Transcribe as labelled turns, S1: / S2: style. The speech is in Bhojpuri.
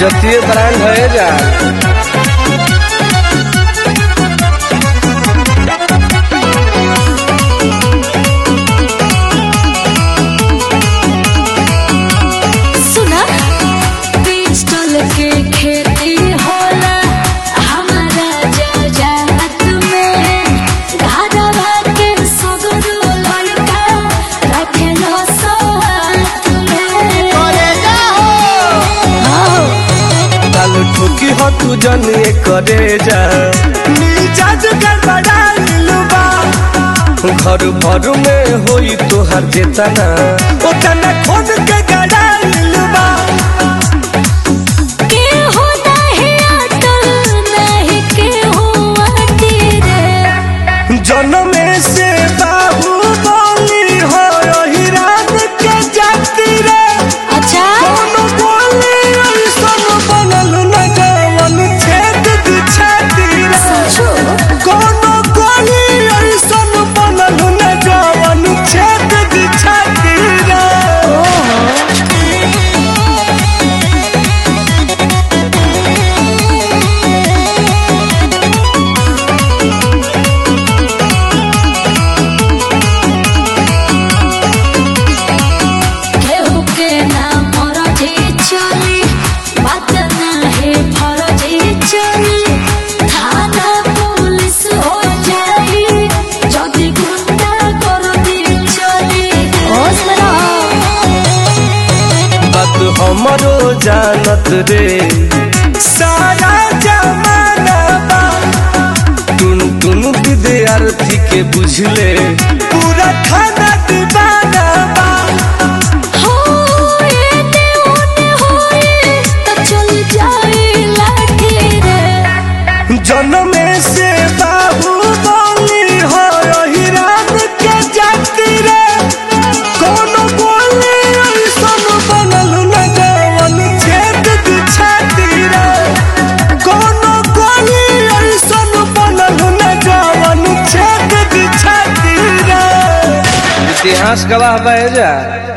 S1: इज्जतीय ब्रांड है जा
S2: सुना पिस्टल के खेती होला हमारा जजात में घरवा के सगरो लड़का रखेलो सोहात में
S1: ताल ठोकी हो तू जनिए करे जा मिजाज गड़बड़ा लुबा घर भर में होई तोहर जेतना ओतना खोद के गड़ा लुबा
S2: के हो नाही अटल नहीं के हो अटी रे
S1: जनमे से बाबू बोली हो हिरान के जाती रे
S2: अच्छा
S1: कोनो बोली ऐसन बनल न जवन छेद दी छाती रे
S2: सचो
S1: कोनो बोली ऐसन बनल न जवन छेद दी छाती रे
S2: केहू के ना फरजी चली बात नाही फरजी चली थाना पुलिस हो जाई যদি গুন্ডা कर दी चली होश में रहो
S1: बात हमरो जानत रे सारा जमाना बा टुन टुन विद्यार्थी के बुझले पूरा खाना दीवाना बा
S2: हो ये ने ओने होए तो चल जाई लाठी रे
S1: जनमे से बाबू बोली हो हिरान के जाती रे कोनो बोली ऐसन बनल न जवन छेद दी छाती रे कोनो बोली ऐसन बनल न जवन छेद दी छाती रे इतिहास गवाह बह जा